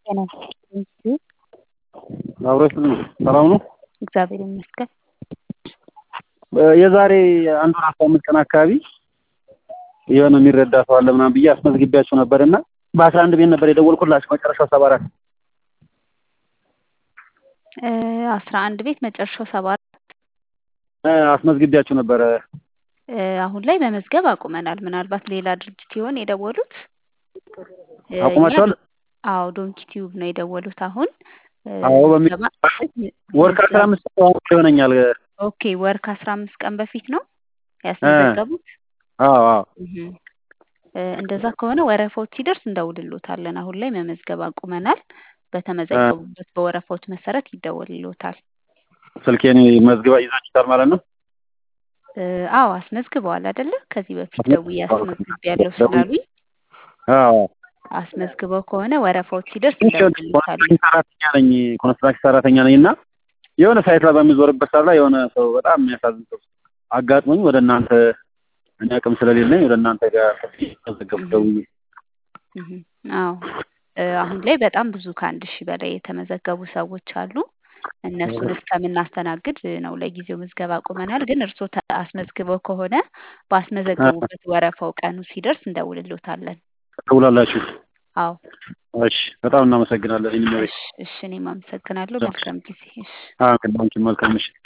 ጤና ይስጥልኝ። አብሮሽ ሰላም ነው? እግዚአብሔር ይመስገን። የዛሬ አንድ ወር አስራ አምስት ቀን አካባቢ የሆነ የሚረዳ ሰው አለ ምናምን ብዬ አስመዝግቢያቸው ነበር እና በአስራ አንድ ቤት ነበር የደወልኩላቸው መጨረሻው ሰባ አራት አስራ አንድ ቤት መጨረሻው ሰባ አራት አስመዝግቢያቸው ነበረ። አሁን ላይ መመዝገብ አቁመናል። ምናልባት ሌላ ድርጅት ይሆን የደወሉት? አቁማቸዋል? አዎ ዶንኪ ቲዩብ ነው የደወሉት። አሁን አዎ በሚ ወር ከአስራ አምስት ቀን ይሆነኛል። ኦኬ ወር ከአስራ አምስት ቀን በፊት ነው ያስመዘገቡት? አዎ አዎ እንደዛ ከሆነ ወረፋዎች ሲደርስ እንደውልሎታለን። አሁን ላይ መመዝገብ አቁመናል። በተመዘገቡበት በወረፋዎች መሰረት ይደወልሎታል። ስልኬን መዝግባ ይዛችሁታል ማለት ነው? አዎ አስመዝግበዋል አይደለ? ከዚህ በፊት ደውዬ አስመዝግቤያለሁ ስላሉኝ አዎ አስመዝግበው ከሆነ ወረፋዎች ሲደርስ እንደውልሎታል። ሰራተኛ ነኝ፣ ኮንስትራክሽን ሰራተኛ ነኝ እና የሆነ ሳይት ላይ በሚዞርበት ሰዓት ላይ የሆነ ሰው በጣም የሚያሳዝን ሰው አጋጥሞኝ ወደ እናንተ እኔ አቅም ስለሌለኝ ወደ እናንተ ጋር ተዘገቡ ደውዬ አዎ አሁን ላይ በጣም ብዙ ከአንድ ሺህ በላይ የተመዘገቡ ሰዎች አሉ። እነሱን እስከምናስተናግድ ነው ለጊዜው ምዝገባ አቁመናል። ግን እርስዎ አስመዝግበው ከሆነ ባስመዘገቡበት ወረፋው ቀኑ ሲደርስ እንደውልሎታለን። ትውላላችሁ? አዎ እሺ፣ በጣም እናመሰግናለን። እሺ፣ እኔም አመሰግናለሁ። መልካም ጊዜ። እሺ፣ መልካም ምሽት።